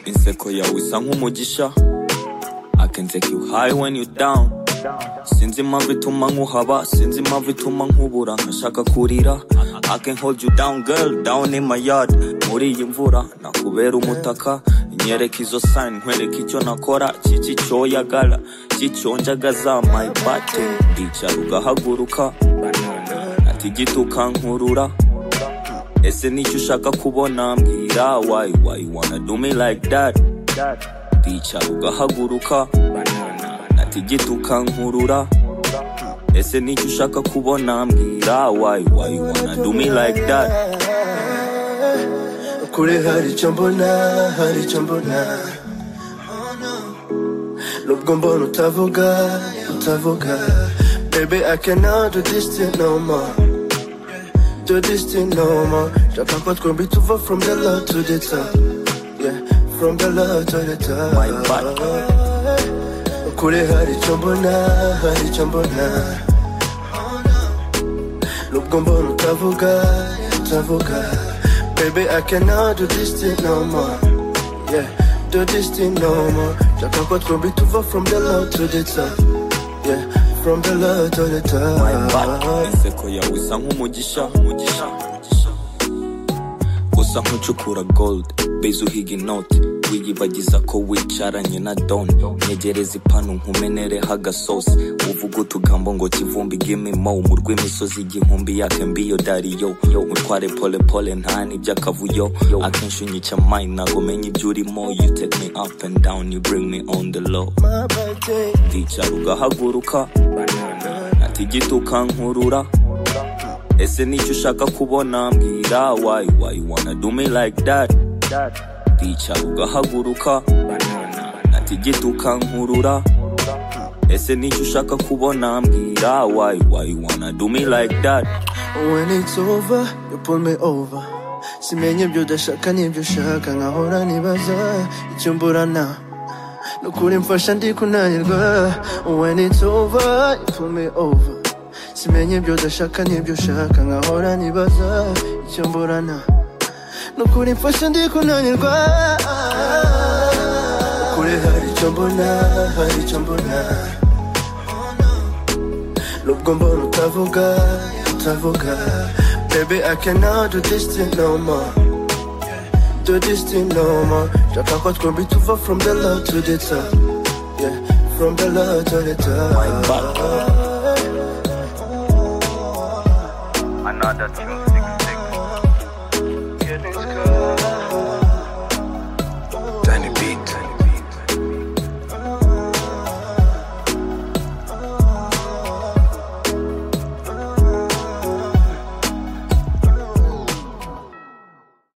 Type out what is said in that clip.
inseko yawe isa nk'umugisha I can take you high when you down sinzi impamvu ituma nkuhaba sinzi impamvu ituma nkubura nkashaka kurira I can hold you down girl down in my yard muri iyi mvura nakubera umutaka nyereka izo sign nkwereka icyo nakora kiki cyoyagara kicyonjagaza my bate ndicara ugahaguruka ati gito ukankurura ese nicyo ushaka kubona mbwira why why you wanna do me like that ndicara ugahaguruka ati gito ukankurura ese nicyo ushaka kubona mbwira why why you wanna do me like that kure hari icyo mbona hari icyo mbona nubwo mbona utavuga utavuga baby i cannot do this thing no more do this thing no more shaka ko twembi tuva from the low to the top yeah from the low to the top My bad. kure hari icyo mbona hari icyo mbona nubwo mbona utavuga utavuga baby i cannot do this thing no more yeah do this thing no more shaka ko twembi tuva from the low to the top yeah from the low to the top inseko yawe isa nk'umugisha umugisha, umugisha. usa nk'ucukura gold beza uhiga inoti wiyibagiza ko wicaranye na don ntegereza ipanu nkumenereho agasosi uvuga utugambo ngo kivumbi gimimo mu rw'imisozi igihumbi yake mbiyo dariyo yo utware pole pole nta nibyo akavuyo akenshi unyica mine ntabwo menya ibyo urimo you take me up and down you bring me on the low my birthday ndicara ugahaguruka ati gito ukankurura ese nicyo ushaka kubona mbwira why why you wanna do me like that ndicara ugahaguruka ati gito ukankurura ese nicyo ushaka kubona mbwira why why you wanna do me like that When it's over, you pull me over simenya ibyo udashaka n'ibyo ushaka nkahora nibaza icyo mburana nukuri mfasha ndi kunanirwa When it's over, you pull me over simenya ibyo udashaka n'ibyo ushaka nkahora nibaza icyo mburana nukuri mfasha ndi kunanirwa kure hari icyo mbona hari icyo mbona Nubwo mbona utavuga, utavuga Baby I cannot do this thing no more Do this thing no more Shaka ko twembi tuva from the low to the top Yeah, from the low to the top Back. Another tune, six